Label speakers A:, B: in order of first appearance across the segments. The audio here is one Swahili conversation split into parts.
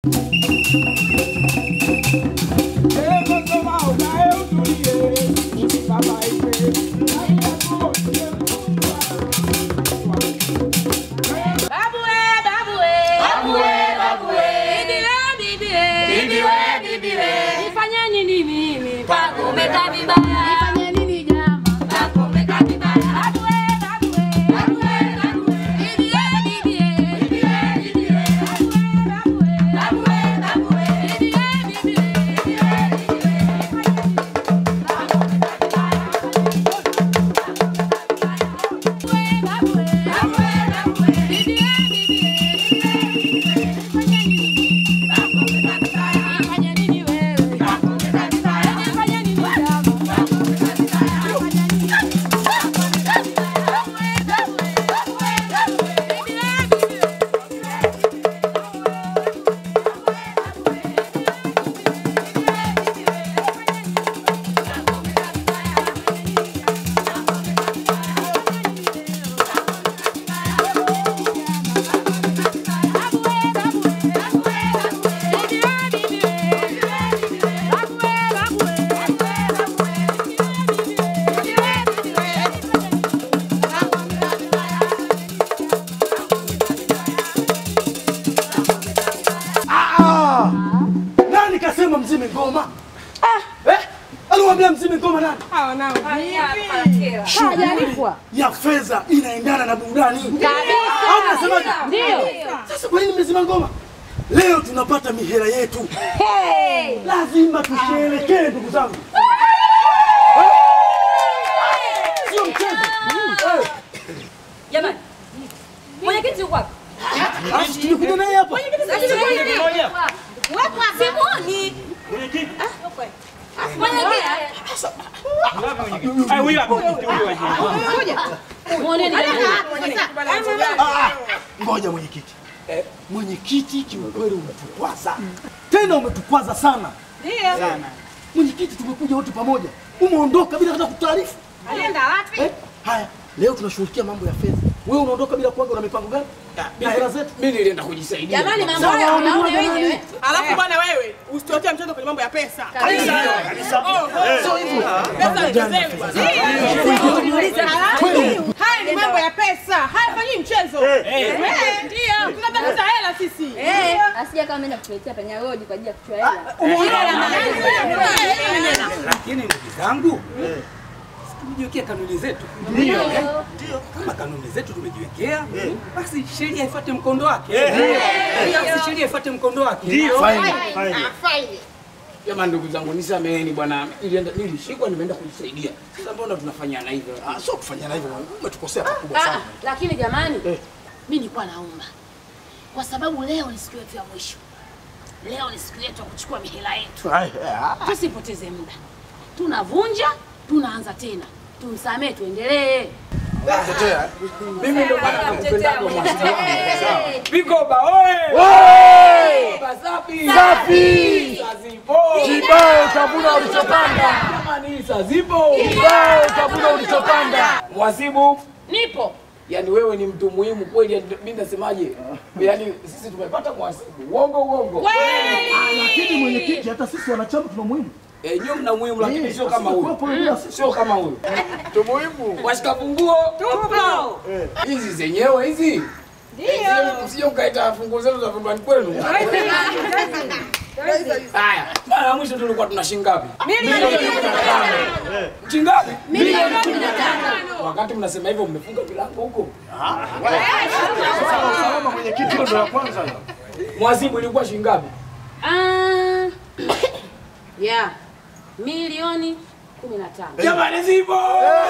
A: Babu we, babu we.
B: Babu we, babu we.
A: Bibi we, bibi we.
B: Bibi we, bibi we.
A: Nifanye nini mimi?
B: Pakumeka vibaya.
A: Nifanye nini jama?
B: Pakumeka vibaya.
A: Babu we, babu we.
B: Babu we, babu we.
A: Bibi we, bibi we.
B: Bibi we, bibi we.
A: Babu we, babu we.
B: Babu we, babu we.
A: Bibi we, bibi we.
B: Bibi we, bibi we.
A: Babu we, babu we.
B: Babu we, babu we.
A: Bibi we, bibi we. Nifanye nini?
B: Pakumeka vibaya.
A: Nifanye nini wewe?
B: Pakumeka vibaya.
A: Nifanye nini jama?
B: Pakumeka vibaya.
A: Nifanye nini? Babu we, babu we. Bibi we, bibi we.
C: Ah! Nani kasema mzime ngoma? Eh? Aliwaambia mzime ngoma nani? Shughuli ya fedha inaendana na burudani. Au mnasemaje?
A: Ndio.
C: Sasa kwa nini mmezima ngoma? Leo tunapata mihela yetu. Lazima tusherekee ndugu zangu. Eh? Sio mchezo. Eh,
D: Jamani, mwenyekiti yuko wapi?
C: Alafu tumekuja naye hapa.
D: Simoni. Muoneni jamani.
C: Ah, ah, Ngoja mwenyekiti. Eh, Mwenyekiti kiukweli umetukwaza. Tena umetukwaza sana. Sana. Mwenyekiti tumekuja wote pamoja. Umeondoka bila hata kutaarifu.
E: Alienda wapi?
C: Eh? Haya, leo tunashughulikia mambo ya fedha. Wewe unaondoka bila kuaga una mipango gani? Na hela zetu.
F: Mimi nilienda kujisaidia.
D: Jamani, mambo
C: Sawa,
D: haya
C: umeona
D: mnaona
C: nani?
D: wenyewe.
E: Alafu bwana wewe, usitotie mchezo kwenye mambo ya pesa.
C: Sio hivyo.
E: Pesa ichezewe bwana. Halafu, Haya ni mambo ya pesa. Haya fanyi mchezo. Eh, Ndio. Tunatafuta hela sisi.
G: Asija kama ameenda kutuletea panya road kwa ajili ya kuchukua hela.
F: Lakini ndugu zangu, tumejiwekea kanuni zetu.
C: Ndio.
F: Kama kanuni zetu tumejiwekea, basi sheria ifuate mkondo wake. Basi sheria ifuate mkondo wake.
C: Faini, faini.
F: Jamani ndugu zangu, nisameheni bwana, nilienda nilishikwa, nimeenda kujisaidia. Sasa mbona tunafanyana hivyo?
C: Ah, sio kufanyana hivyo. Umetukosea pakubwa
D: Ah,
C: sana.
D: lakini jamani,
C: Eh.
D: mimi nilikuwa naomba kwa sababu leo ni siku yetu ya mwisho. Leo ni siku yetu ya kuchukua mihela yetu.
C: Ai, ah.
D: Tusipoteze muda, tunavunja, tunaanza tena. Tumsamee, tuendelee.
F: Mimi ndio maana nakupendaga mwasibu wangu. Sawa. Vikoba oye! Vikoba safi!
C: Safi!
F: Saa zipo!
C: Kibao utavuna ulichopanda.
F: Jamani, saa zipo!
C: Kibao utavuna ulichopanda.
F: Mwasibu,
D: Nipo.
F: yani wewe ni mtu muhimu kweli, yani mimi nasemaje? Yani sisi tumepata mwasibu. Uongo uongo.
C: Ah, Lakini mwenyekiti, hata sisi wanachama tuna muhimu.
F: Eh, nyinyi mna muhimu lakini sio kama huyu.
C: Kwa bila sisi.
F: Sio kama huyu.
C: Tu muhimu.
F: Washika funguo.
E: Tupo.
F: Hizi zenyewe hizi. Ndio. Msije mkaita funguo zenu za vyumbani kwenu. Haya, mara ya mwisho tulikuwa tuna shilingi ngapi? Milioni 15. Shilingi ngapi?
D: Milioni kumi na tano.
F: Wakati mnasema hivyo mmefunga milango huko.
C: Salama mwenyekiti, hiyo ndio ya kwanza hiyo.
F: Mwazibu ilikuwa shilingi ngapi?
D: Ah, yeah. Milioni kumi na tano.
F: Jamani zipo.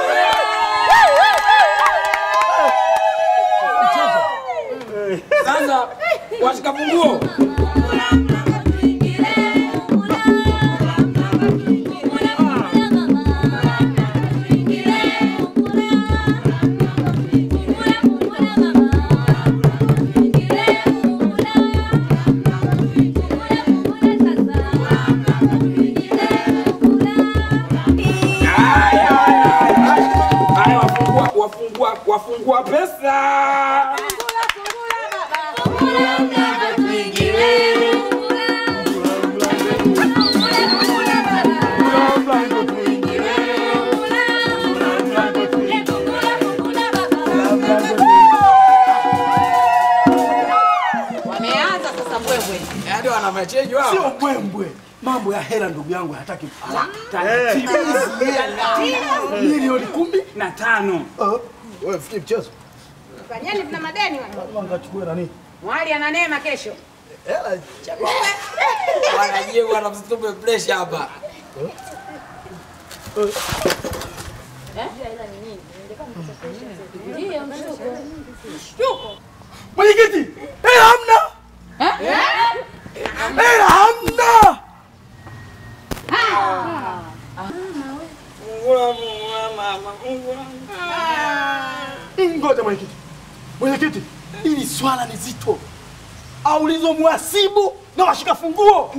F: Sasa washika funguo. Haya wafungua wafungua wafungua pesa.
B: Tuingilie.
F: Yaani wana machejo hao.
C: Sio mbwembwe. Mambo ya hela ndugu yangu hayataki
F: Taratibu.
C: milioni kumi
F: na tano.
C: Uh, wewe fikiri mchezo.
E: Fanyeni tuna madeni wana.
C: Ngachukue nani?
E: Mwali ana neema kesho.
C: Hela
F: Wanajie wana msitupe pressure hapa.
G: Ndio mshuko.
E: Shtuko.
C: Mwenyekiti, hela hamna. Hela hamna. Ngoja mwenyekiti. Mwenyekiti, hili swala ni zito. Aulizwe mhasibu na washika funguo.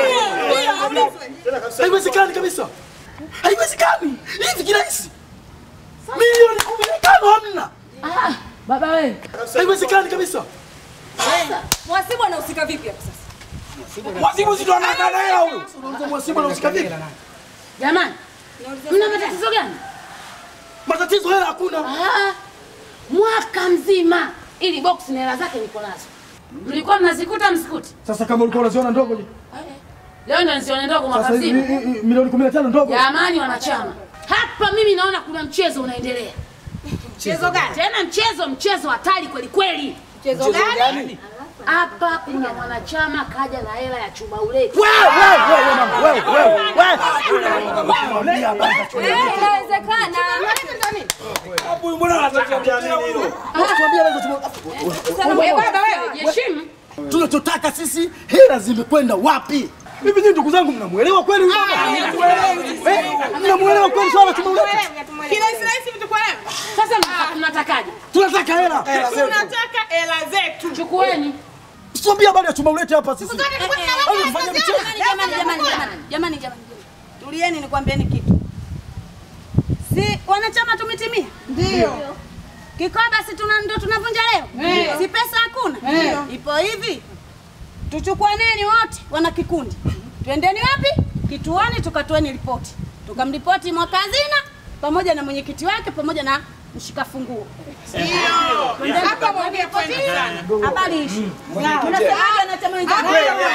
C: Haiwezekani kabisa. Haiwezekani. Hivi kirahisi. Milioni kumi na tano hamna.
D: Ah, baba wewe.
C: Haiwezekani kabisa.
G: Mwasibu anahusika vipi hapo sasa?
C: Mhasibu si ndo anakaa na hela huyo. Unauliza mhasibu anahusika vipi?
D: Jamani, mna matatizo gani?
C: Matatizo hela hakuna.
D: Ah, mwaka mzima ili box na hela zake niko nazo. Mlikuwa mnazikuta msikuti?
C: Sasa kama ulikuwa unaziona ndogo je?
D: Leo ndio nisione ndogo mwaka
C: Sasa hivi
D: mzima.
C: hii- hii milioni 15 ndogo.
D: Jamani wanachama, hapa mimi naona kuna mchezo unaendelea.
E: Mchezo gani?
D: Tena mchezo mchezo hatari kweli kweli.
E: Mchezo gani?
D: Hapa kuna mwanachama kaja na hela ya chuma uleti.
C: Wewe wewe wewe mama wewe wewe wewe. Mwambie habari za chuma.
G: Eh, inawezekana.
F: Hapo mbona anataka nini hilo?
C: Tuambie habari za chuma.
E: Wewe baba wewe.
D: Heshimu.
C: Tunachotaka sisi hela zimekwenda wapi? Hivi nyinyi ndugu zangu mnamuelewa kweli huyu mama? Eh, Mnamuelewa kweli swala la chuma ulete?
E: Kirahisi rahisi mtu kwa leo.
D: Sasa mna- mnatakaje?
C: Tunataka hela.
E: Tunataka hela zetu.
D: Chukueni.
C: Tuambie habari ya chuma ulete hapa sisi.
E: Zote tulikuwa
G: Eh, eh,
E: tunalala
C: Au tufanye mchezo?
G: Jamani, jamani, jamani, jamani, jamani. Tulieni nikwambieni kitu. Si wanachama tumetimia?
E: Ndio.
G: Kikoba si tuna ndo tunavunja leo?
E: Eh.
G: Si pesa hakuna?
E: Eh.
G: Ipo hivi. Tuchukuaneni wote wana kikundi. Twendeni wapi? Kituoni tukatoeni ripoti. Tukamripoti mwaka hazina pamoja na mwenyekiti wake pamoja na mshika funguo.
E: Ndio. Hapa mwambie point sana.
G: Habari ishi. Mnasemaje wanachama wenzangu?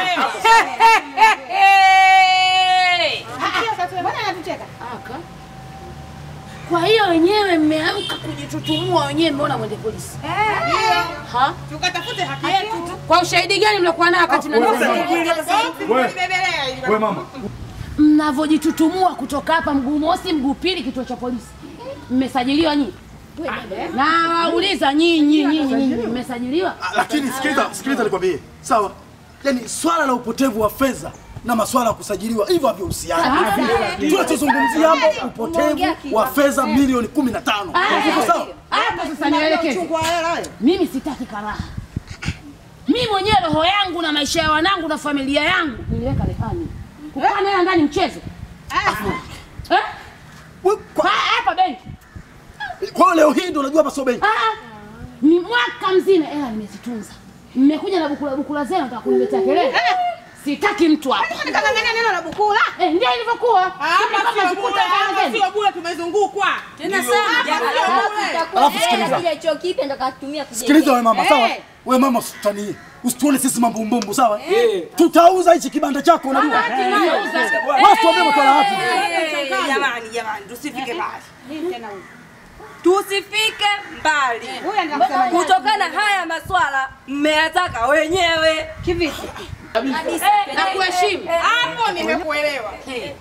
E: Mbona anatucheka?
D: Aka. Kwa hiyo wenyewe mmeamka kujitutumua wenyewe, mmeona mwende polisi ha?
E: Tukatafute haki yetu.
D: Kwa ushahidi gani mliokuwa nao wakati mnanifanya?
E: Tulibebelea ili
C: Wewe mama.
D: mnavyojitutumua kutoka hapa mguu mosi mguu pili kituo cha polisi mmesajiliwa nyinyi na wauliza nyinyi nyinyi nyinyi mmesajiliwa
C: Lakini sikiliza, sikiliza nikwambie. Sawa? Yaani swala la upotevu wa fedha na maswala ya kusajiliwa hivyo havihusiani. Tunachozungumzia hapo upotevu wa fedha milioni 15. Uko sawa?
D: hapa sasa nielekeze mimi sitaki karaha mimi mwenyewe roho yangu na maisha ya wanangu na familia yangu niliweka rehani kukaa naye ndani mchezo eh?
C: We- kwa-
D: Kwa- hapa benki
C: Kwa hiyo leo hii ndio unajua hapa sio benki.
D: Ah, ni mwaka mzima hela nimezitunza mmekuja na bukula bukula zenu nataka kuniletea kelele sitaki mtu hapa
E: Nikang'ang'ania neno la bukula.
D: eh, ndio ilivyokuwa
E: Hapa
D: Kama
E: sio
D: zikuta
E: bure,
D: hela
E: hapa
D: zenu.
E: sio bure tumezungukwa.
G: Tena sana.
C: Alafu sikiliza.
G: Kile cho kipi ndo katumia kujenga.
C: Sikiliza wewe mama, sawa?
E: Eh.
C: Wewe mama usitanie. Usituone sisi mambumbumbu, sawa?
F: Eh.
C: Tutauza hichi kibanda chako unajua. Watu wambie masuala wapi?
H: Jamani, jamani, tusifike mbali,
E: Nini tena huyu?
H: tusifike mbali
E: Huyu anataka kusema nini?
H: kutokana haya maswala mmeyataka wenyewe.
E: Kivipi?
D: Eh, na kuheshimu
E: Hapo nimekuelewa.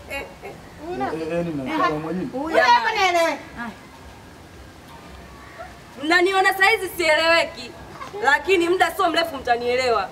E: Huyu hapa naelewa.
H: Mnaniona saizi sieleweki, lakini muda sio mrefu mtanielewa.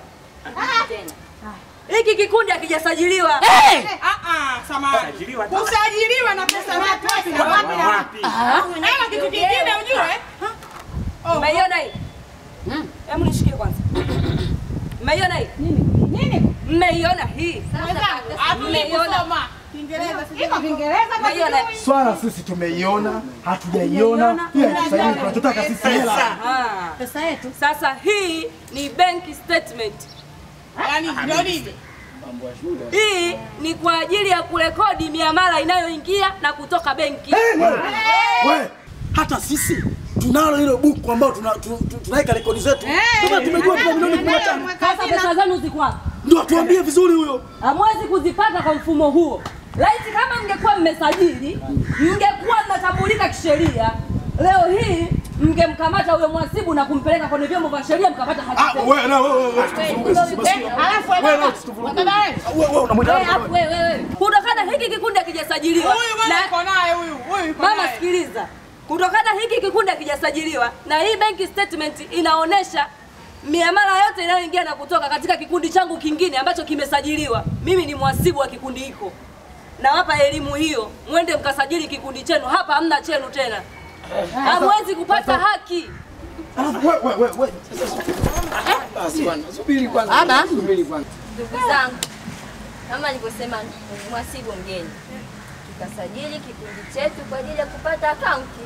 H: Hiki kikundi hakijasajiliwa.
D: Eh,
E: Ah ah, samahani.
F: Sajiliwa.
E: Kusajiliwa na pesa wapi wapi na wapi na wapi. Ama kitu kingine ujue.
H: Mmeiona hii? Hebu nishikie kwanza. Mmeiona hii?
E: Nini?
H: Mmeiona hii?
E: Hatujui kusoma. Kiingereza sijui. Iko Kiingereza kwa
H: Mmeiona?
C: Swala sisi tumeiona, hatujaiona. Pia tusaidie tunachotaka sisi hela.
H: Ah.
G: Pesa yetu.
H: Sasa hii ni bank statement.
E: Yaani ndio nini?
H: Hii ni kwa ajili ya kurekodi miamala inayoingia na kutoka benki.
C: Eh, wewe. Wewe, hata sisi tunalo hilo buku ambao tuna- tu- tu- tunaweka rekodi zetu. Kama tumejua tuna milioni 15.
D: sasa pesa zenu ziko wapi
C: Ndio atuambie vizuri huyo.
H: hamwezi kuzipata kwa mfumo huo. Laiti kama mngekuwa mmesajili, mngekuwa mnatambulika kisheria, leo hii mngemkamata huyo mwasibu na kumpeleka kwenye vyombo vya sheria mkapata haki
C: Ah,
H: zenu.
C: wewe na wewe wewe tusivuruge sisi basi.
E: Alafu
C: Wewe
E: baba,
C: na tusivuruge.
E: baba wewe.
C: Wewe wewe unamwita
H: Wewe
C: nani?
H: hapo wewe wewe. Kutokana hiki kikundi hakijasajiliwa.
E: Huyu bwana
H: na-
E: yuko naye huyu. Huyu yuko
H: Mama
E: naye.
H: sikiliza, kutokana hiki kikundi hakijasajiliwa na hii bank statement inaonyesha miamala yote inayoingia na kutoka katika kikundi changu kingine ambacho kimesajiliwa. Mimi ni mwasibu wa kikundi hiko, nawapa elimu hiyo, mwende mkasajili kikundi chenu. Hapa hamna chenu tena, hamwezi kupata haki.
C: Alafu wewe wewe wewe.
F: Basi bwana, subiri kwanza. Subiri kwanza.
A: Ndugu zangu, kama nilivyosema, mwasibu mgeni, tukasajili kikundi chetu kwa ajili ya kupata akaunti.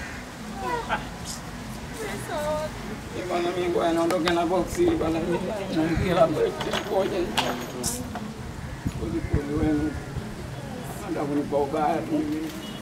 F: Eh, Bwana mimi ngoja naondoke na box hili bwana. Naingia labda ngoja. Pole pole wenu. Ndio kunipa ubaya tu.